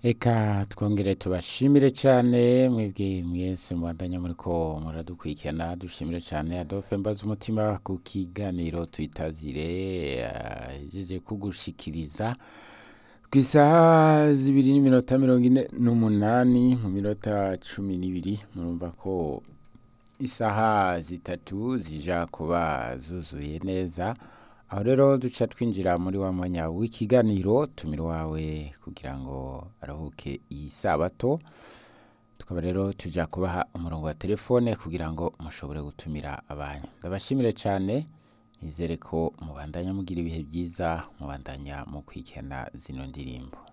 Eka twongere tubashimire cyane mwebwe mwese mubandanya muriko muradukurikirana dushimire cyane Adolphe Mbaza umutima ku kiganiro twitazire yahejeje kugushikiriza ku isaha zibiri n'iminota mirongo ine n'umunani mu minota cumi n'ibiri murumva ko isaha zitatu zija kuba zuzuye neza aho rero duca twinjira muri wa mwanya w'ikiganiro tumira wawe kugira ngo aruhuke iyi sabato tukaba rero tuja kubaha umurongo wa telefone kugira ngo mushobore gutumira abanyu ndabashimire cyane nizere ko mubandanya mugira ibihe byiza mubandanya mu kwikena zino ndirimbo